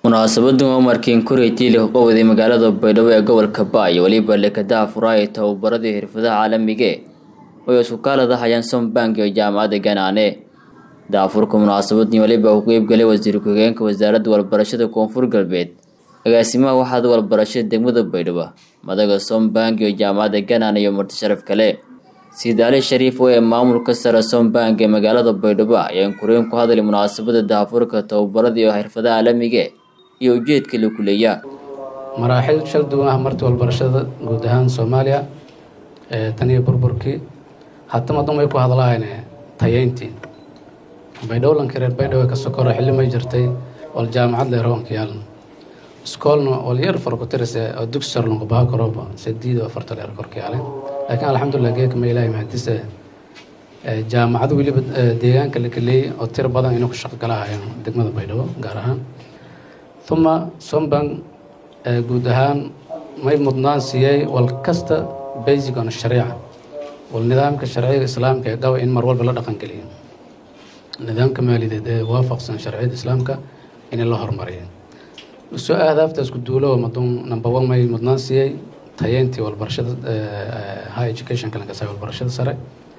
munaasabadan oo markiin kuray tiili ka waday magaalada baydhabo ee gobolka baayo weliba lekadaha furaaya tababaradii xirfadaha caalamiga oo isku kaalada hayaan sombank iyo jaamacadda ganaane daafurka munaasabadan weliba ku qeybgalay wasiir ku-xigeenka wasaaradda walbarashada koonfur galbeed agaasimaha waxaada walbarashada degmada baydhabo madaga sombank iyo jaamacadda ganaane iyo marti sharaf kale siid ali shariif oo ee maamulka sare sombank ee magaalada baydhabo ayaan kureen ku hadlay munaasabada daafurka tababarada iyo xirfadaha caalamiga iyo ujeedka la kuleeya maraaxil shal duwan ah marti walbarashada guud ahaan soomaaliya tan iyo burburkii hatama dumay ku hadlaayne tayeyntii baydhowlanka reer baydhabo ka sokoro xilli may jirtay wal jaamacad leer hoonka yaalan iskoolna wal yar farkutirise oo dugsi sar lunqabaha korooba sadiid oo afarta dheer korka yaalen laakiin alxamdulilah geeka ma ilaahay mahadise jaamacado weliba deegaanka la kaleeyey oo tiro badan inuu ka shaqo galahayaan degmada baydhabo gaar ahaan uma sombank guud ahaan may mudnaan siiyey wal kasta basic on shariica wal nidaamka sharciga islaamka ee qaba in mar walba la dhaqangeliyo nidaamka maaliyadeed ee waafaqsan sharciyada islaamka in la horumariyo soo ahdaafta isku duulo madun number one may mudnaan siiyey tayeyntii walbarashada high education kalankasa walbarashada sare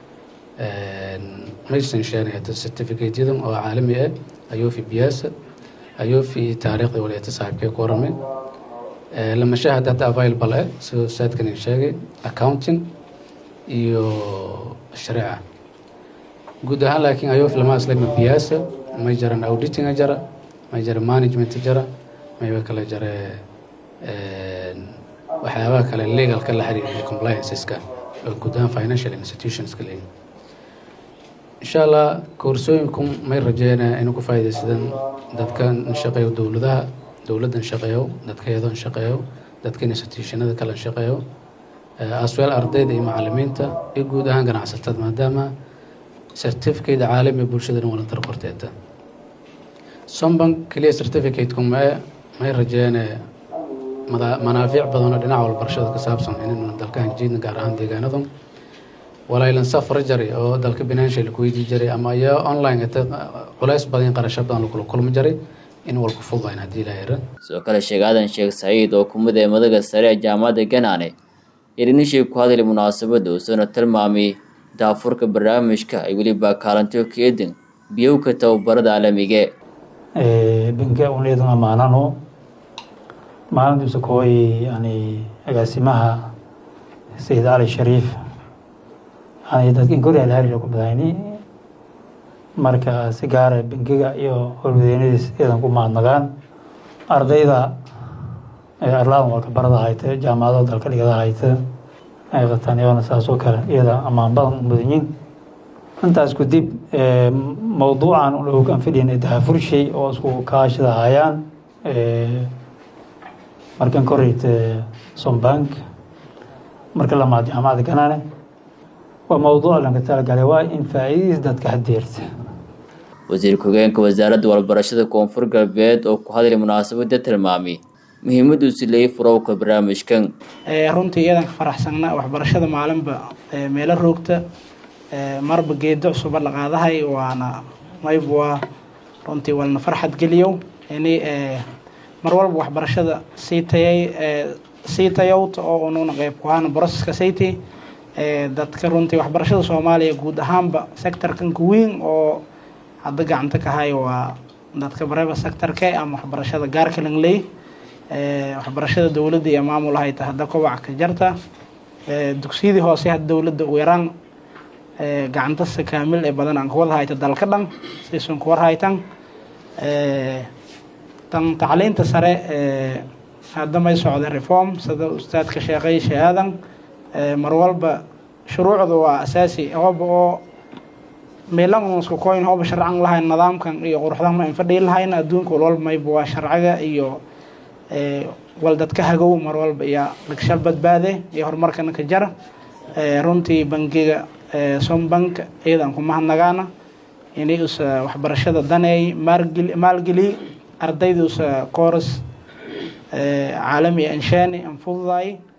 maysan sheenayata certificate-yadan oo caalami ah ayoofi biyaasa ayoofi taariikhda waliyata saaxiibkee ku waramay lamashaha hadda hadda available ah sidoo saadkan sheegay accounting iyo shariica guud ahaan laakiin ayoofi lama aslama biyaasa may jaran auditinga jara may jara management jara mayba kale jare waxyaabaha kale legalka la xiriira complianceska oo guud ahaan financial institutionska leeyihin insha allah koorsooyinku may rajeynaya inuu ku faa'iidaysadaan dadkan shaqeeyo dowladaha dowladdan shaqeeyo dadkeedan shaqeeyo dadka institutionada kale shaqeeyo asweel ardayda iyo macalimiinta iyo guud ahaan ganacsatada maadaama certificate caalami bulshada dhan wala dar korteeta sombank keliya certificate-ku mae may rajeynaya manaafiic badan oo dhinaca walbarashada ka saabsan inaynu dalkahan jiidna gaar ahaan deegaanadan walaylan safra jaray oo dalka financial ku weydii jiray ama iyo online ata culays badan qarasho badan lagula kulmi jiray in walku fududayn haddii la yara sidoo kale sheekh aadan sheekh saciid oo kumid ee madaga sare ee jaamacadda ganaane irinishii ku hadlay munaasabadda uusana tilmaamay daafurka barnaamijka ay weliba kaalanto keedin biyowka tababarada caalamiga banka uneedan amaanano maalintiisa kooy yani agaasimaha sayid cali shariif yani dadkan kori alhariga ku badayni marka si gaara bankiga iyo howlwadeynadiis iyadan ku mahadnagaan ardayda arlaadan waa ka barada hayta jaamacado dalka dhigada hayta ay qataan iyagona saas oo kale iyada amaan badan mudanyiin intaas kadib mawduucan aan fidhin dahafurshay oo isku kaashada hayaan markan koreyta sombank marka lamaad jaamacadda ganaane waa mawduuc lanka talagalay waa in faa'iidadiis dadka hadeerta wasiir ku-xigeenka wasaaradda walbarashada koonfur galbeed oo ku hadlay munaasabada tilmaamay muhiimaduusi leeyay furowka barnaamijkan runtii iyadan ka faraxsanna waxbarashada maalinba meelo roogta marba geedo cusuba la qaadahay waana mayb waa runtii walna farxad geliyow ini mar walba waxbarashada sii tayay sii tayowta oo ununa qeyb ku ahaana broseska sayti dadka runtii waxbarashada soomaaliya guud ahaanba sectorkanka weyn oo hadda gacanta ka hayo waa dadka bareba sectorke ama waxbarashada gaarka langley waxbarashada dowladda iyo maamul hayta hadda kobac ka jarta dugsiyadii hoose hadda dowladda ugu yaraan gacantasa kaamil ee badan aan kuwada hayta dalka dhan sisun kuwar haytan tan tacliinta sare hadda may socda reform sida ustaadka sheeqay shahaadan mar walba shuruucda waa asaasi hooba oo meelanska koyn hooba sharcan lahayn nidaamkan iyo quruxdan ma infadhii lahayn adduunka walwalba mayba waa sharciga iyo wal dadka hagow mar walba iyo dhigshal badbaade iyo horumarkana ka jara runtii bangiga sombank iyadan ku mahadnagaana inay usa waxbarashada daneey maalgeliy ardayda usa kooras caalami anshaani anfududaay